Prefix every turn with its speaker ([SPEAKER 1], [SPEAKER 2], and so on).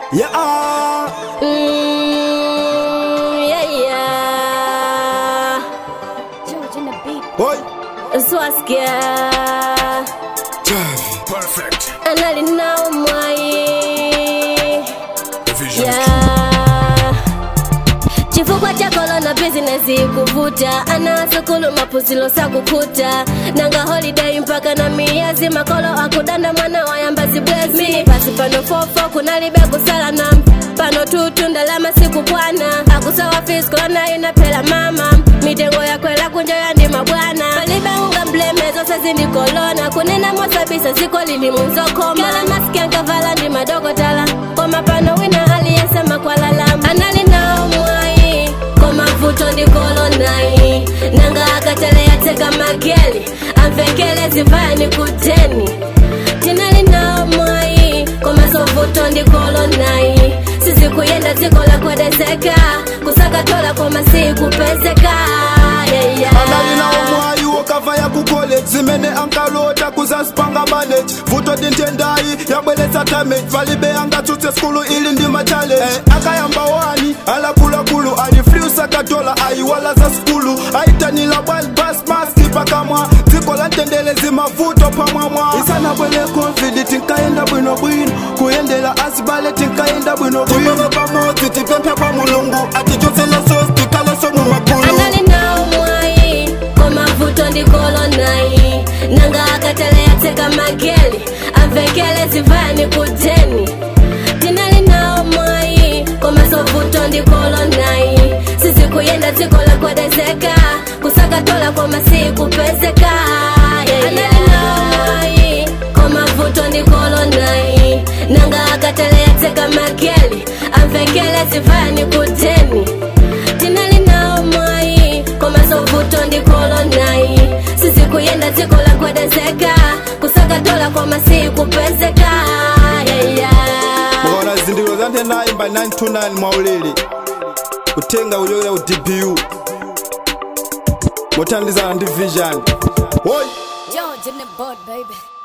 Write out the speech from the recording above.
[SPEAKER 1] Yeah,
[SPEAKER 2] Mm, yeah, yeah.
[SPEAKER 3] George in the beat.
[SPEAKER 1] boy.
[SPEAKER 2] Swaskia.
[SPEAKER 4] Perfect.
[SPEAKER 2] Anali nao mwai.
[SPEAKER 4] Vision.
[SPEAKER 2] Yeah. chifukwa cha kolona bizinesi kuvuta anasukulu mapuzilo sakukuta nanga holiday mpaka na miyazi makolo akudanda mwana wayambazi bwezi mini pasi pano fofo kunalibe kusala nam pano tutu ndalama sikupwana akusawa fiskolona inapela mama mitengo yakwela kunja yandima bwana palibe unga mblemezo sezindikolona kunena mosabisa ziko lilimunzokoma kala masikiankavala ndi madokotala koma pano wina aliyesema kwalalama anali nao mwai komavuto ndikolonai nanga akatale yateka mageli amvekele zivani kuteni tinali nao mwai komasovuto ndikolonai sizikuyenda dziko lakwedezeka kusakatola koma sikupezeka yeah, yeah.
[SPEAKER 1] anali nawo mwayi wokava ya ku college zimene ankalota kuzazipanga manage vuto dintendayi yabweletsa damage valibe angatsutse skulu ili ndi machallenge eh, akayamba wani alakulakulu alifriusa katola ayiwala za skulu ayitanila bwali bas maski pakamwa dziko la ntendele zimavuto pamwamwa isanabwele covid tinkayenda bwinobwino kuyendela asibale tinkayenda bwinobwino pamodzi tipemphe kwa mulungu atichotsele sosi tikaleso mumakulu
[SPEAKER 2] anali nao mwai komavuto ndikolonai nanga akatale yateka mageli amvekele zivani kuteni tinali nao mwai komasovuto ndikolonai sizikuyenda dziko lakwedezeka kusakatola koma sikupezeka yeah, yeah. anali nao mwai komavuto ndikolonai nanga akatale yateka mageli amvekele zivani kuteni tinali nao mwai komasovuto ndikolonai sizikuyenda dziko lakwedezeka kusakatola koma sikupezeka yeah, yeah.
[SPEAKER 1] mukaona zizindikiro za nthenayi mba 929 mwaulere kutenga kuchokera ku dpu mothandizana ndi vision Oi!
[SPEAKER 3] George in the board, baby.